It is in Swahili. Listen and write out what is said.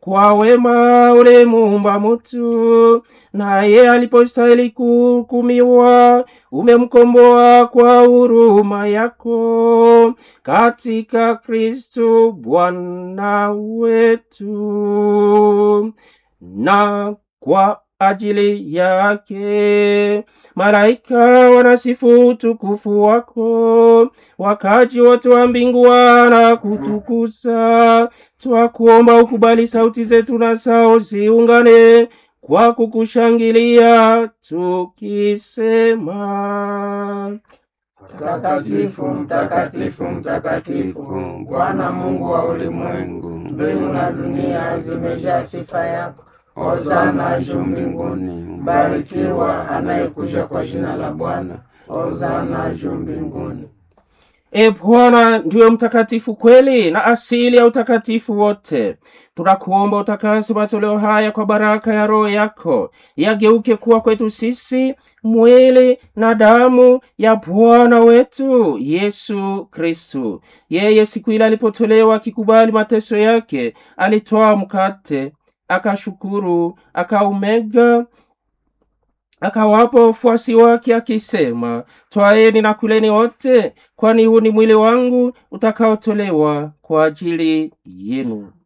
kwa wema ulimuumba mutu, naye alipostahili kuhukumiwa, umemkomboa kwa huruma yako katika Kristo Bwana wetu. Na kwa ajili yake malaika wanasifu utukufu wako, wakaji wote wa mbingu wana kutukuza. Twakuomba ukubali sauti zetu na sao ziungane kwa kukushangilia tukisema: Mtakatifu, mtakatifu, mtakatifu, Bwana Mungu wa ulimwengu, mbingu na dunia zimejaa sifa yako. Hosana juu mbinguni, mbarikiwa anayekuja kwa jina la Bwana. Hosana juu mbinguni. E Bwana ndiyo mtakatifu kweli na asili ya utakatifu wote. Tunakuomba utakase matoleo haya kwa baraka ya Roho yako, yageuke kuwa kwetu sisi mwili na damu ya Bwana wetu Yesu Kristu. Yeye siku ile alipotolewa akikubali mateso yake, alitwaa mkate, akashukuru, akaumega akawapa wafuasi wake akisema, twaeni na kuleni wote, kwani huu ni mwili wangu utakaotolewa kwa ajili yenu.